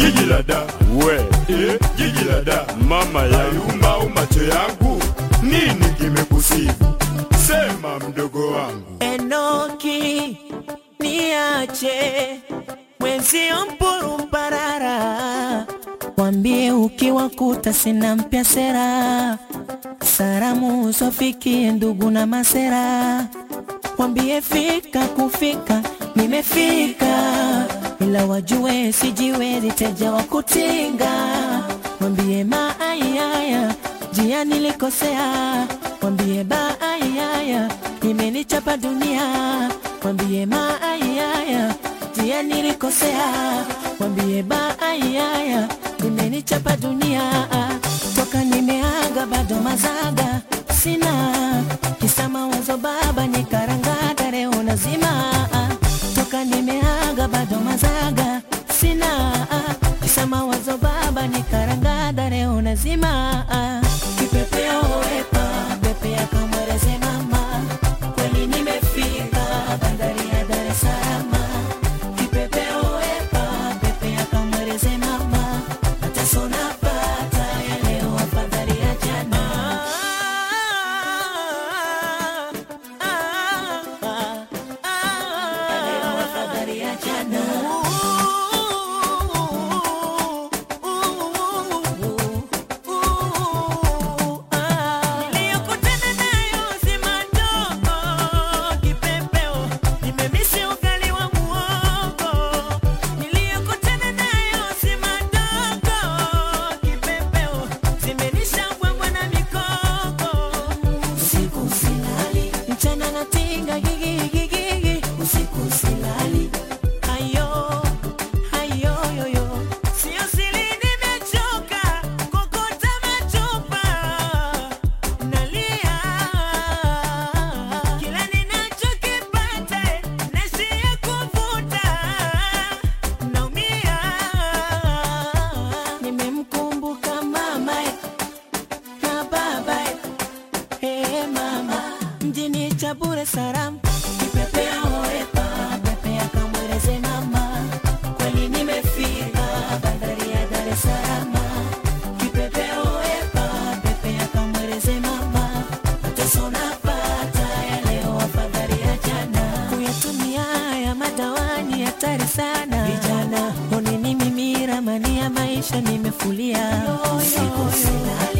jiji la da we eh, jiji la da mama yangu ayumba au macho yangu nini kimekusibu sema mdogo wangu Enoki, niache mwenzio mpurumbarara, wambie ukiwakuta sina mpya sera, salamu zofikie ndugu na masera, wambie fika kufika, nimefika ila wajue sijiwezi teja wa kutinga, wambie maayaya jia nilikosea, wambie baayaya imenichapa dunia, wambie maayaya jia nilikosea, wambie baayaya imenichapa dunia, toka nimeaga bado mazaga sina kisa mawazo baba nikarangada leo nazima toka nimeaga bado mazaga sina kisa mawazo baba nikarangada leo nazima kipepeo wepa pepea kamwereze mama kweli nimefika bandari ya Dar es Salaam kipepeo wepa pepea kamwereze mama mateso napata ya leo afadhali ya jana ya leo afadhali ya jana Niliyokutana nayo si madogo, kipepeo, nimemisi ugali wa muhogo. Niliyokutana nayo si madogo, kipepeo, zimenisha mbwembwe na mikoko. Usiku silali, mchana natinga gigigigigi, usiku silali. Ayo, ayo, yo, yo. Sio siri nimechoka, kokota machupa. Nalia, kila ninachokipata, naishia kuvuta. Naumia, nimemkumbuka mama na baba Hey mama, mjini Chabure Saram, kipepea oepa, pepea kamweleze mama, kweli nimefika bandari ya Dar es Salaam. Kipepea oepa, pepea kamweleze mama, mateso napata ya leo afadhali ya jana. Kuyatumia ya madawani hatari sana, vijana oneni mimi ramani ya maisha nimefulia, usiku silali